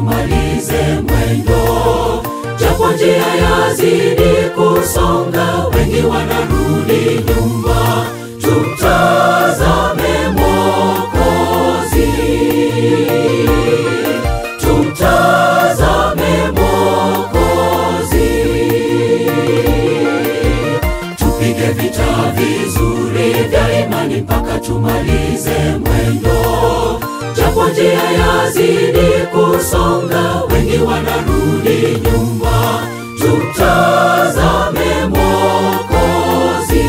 tumalize mwendo, japo njia yazidi kusonga, wengi wanarudi nyuma. Tumtazame Mwokozi, tumtazame Mwokozi, tupige vita vizuri vya imani mpaka tumalize mwendo, japo njia yazidi kusonga, wengi wanarudi nyuma. Tumtazame Mwokozi,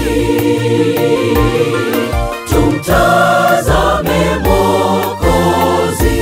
tumtazame Mwokozi.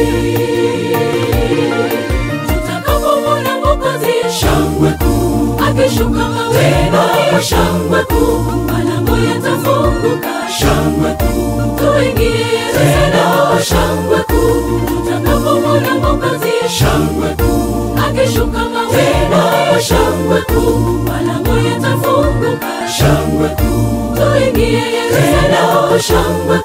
Tutakapomwona Mwokozi, shangwe kuu akishuka mawinguni, shangwe kuu, malango yatafunguka, shangwe kuu, tuingie tena, shangwe kuu. Tutakapomwona Mwokozi, shangwe kuu akishuka mawinguni, shangwe kuu, malango yatafunguka, shangwe kuu, tuingie tena, shangwe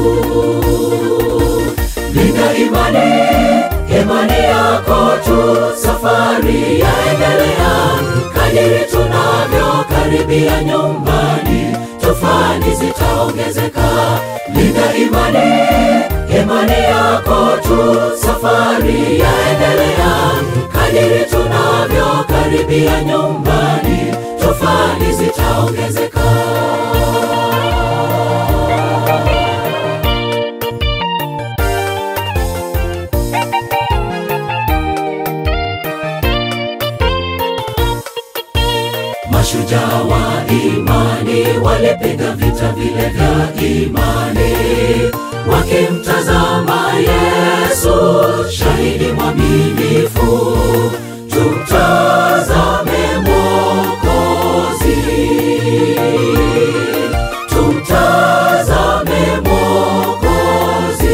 kuu. Linda imani, imani yako tu, safari yaendelea. Kadiri tunavyokaribia nyumbani, tufani zitaongezeka. Linda imani, imani yako tu, safari yaendelea. Kadiri tunavyokaribia nyumbani, tufani zitaongezeka. Mashujaa wa imani walipiga vita vile vya imani, wakimtazama Yesu, shahidi mwaminifu. Tumtazame Mwokozi, tumtazame Mwokozi.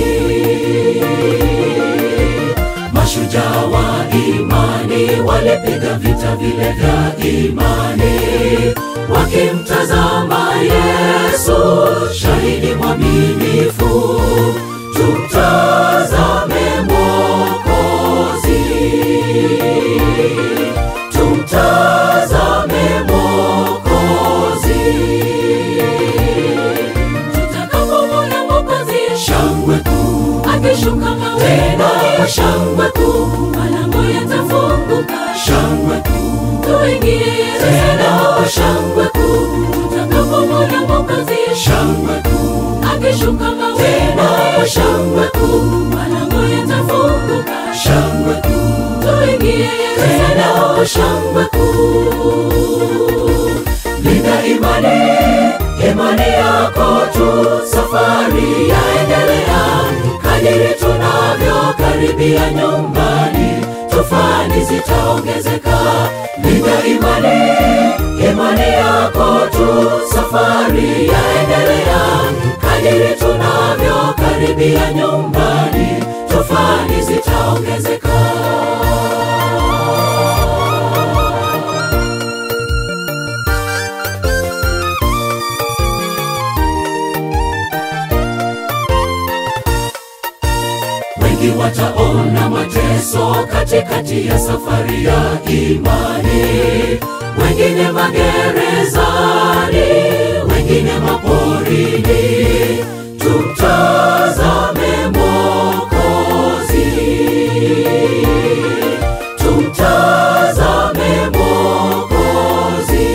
Mashujaa wa imani walipiga vita vile vya imani, wakimtazama Yesu, shahidi mwaminifu. Tumtazame Mwokozi, tumtazame Mwokozi. Tutakapomwona Mwokozi, shangwe kuu akishuka mawinguni, shangwe kuu, malango yatafunguka, shangwe kuu, tuingie tena, shangwe kuu. Tutakapomwona Mwokozi, shangwe kuu akishuka mawinguni, shangwe kuu, malango yatafunguka, shangwe kuu, tuingie tena, shangwe kuu. Linda imani, imani yako tu, safari yaendelea. Kadiri tunavyokaribia nyumbani, tufani zitaongezeka. Linda imani, imani yako tu, safari yaendelea. Kadiri tunavyokaribia nyumbani, tufani zitaongezeka. Wengi wataona mateso katikati ya safari ya imani, wengine magerezani, wengine maporini. Tumtazame Mwokozi, tumtazame Mwokozi.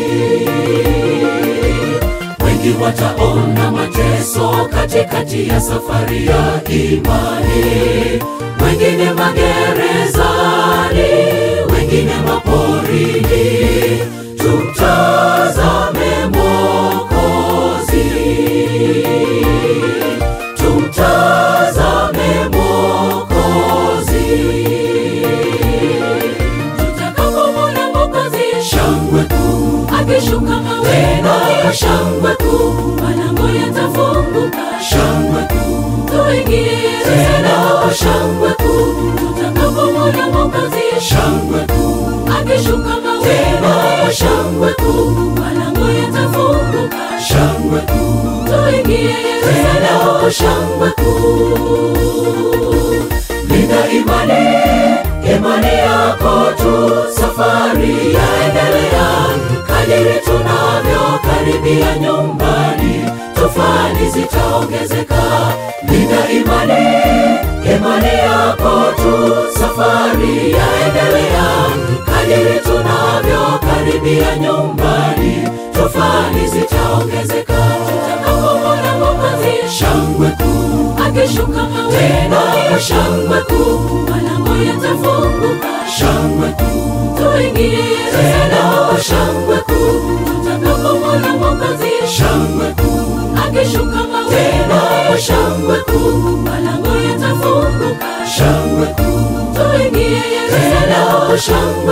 Wengi wataona mateso katikati ya safari ya imani, wengine magerezani, wengine maporini. Tumtazame Mwokozi, tumtazame Mwokozi. Tutakapomwona Mwokozi, shangwe kuu akishuka mawinguni, shangwe kuu, malango yatafunguka, shangwe kuu, tuingie tena, shangwe kuu. Tutakapomwona Mwokozi, shangwe kuu akishuka mawinguni, shangwe kuu, malango yatafunguka, shangwe kuu, tuingie tena, shangwe kuu. Linda imani, imani yako tu, safari yaendelea. Kadiri tunavyokaribia nyumbani, tofani zitaongezeka. Linda imani, imani yako tu, safari yaendelea. Kadiri tunavyokaribia nyumbani, tofani zitaongezeka. Tutakapomwona Mwokozi, shangwe kuu akishuka tena, shangwe kuu, malango yatafunguka, shangwe kuu, tuingie tena, shangwe kuu, tutakapomwona Mwokozi, shangwe kuu akishuka tena, shangwe kuu, malango yatafunguka, shangwe kuu, tuingie tena, shangwe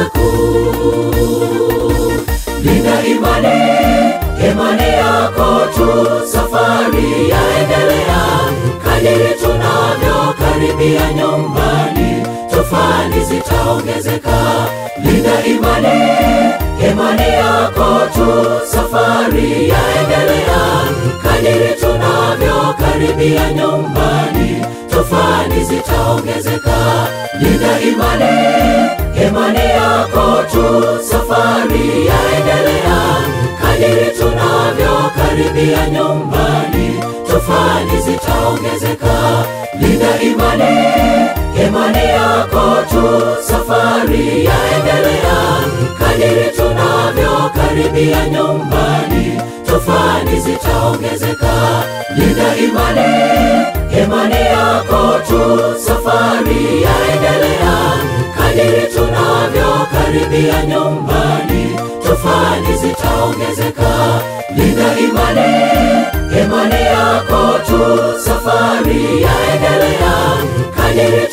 kuu. Linda imani, imani yako tu, safari yaendelea. Kadiri tunavyokaribia nyumbani, tofani zitaongezeka. Linda imani, imani yako tu, safari yaendelea. Kadiri tunavyokaribia nyumbani, tofani zitaongezeka. Linda imani, imani yako tu, safari yaendelea. Kadiri tunavyokaribia nyumbani, tofani zitaongezeka. Linda imani, imani yako tu, safari yaendelea. Kadiri tunavyokaribia nyumbani, tofani zitaongezeka. Linda imani, imani yako tu, safari yaendelea. Kadiri tunavyokaribia nyumbani, tofani zitaongezeka. Linda imani, imani yako tu, safari yaendelea. Kadiri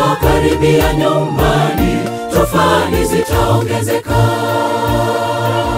tunavyokaribia nyumbani, tofani zitaongezeka.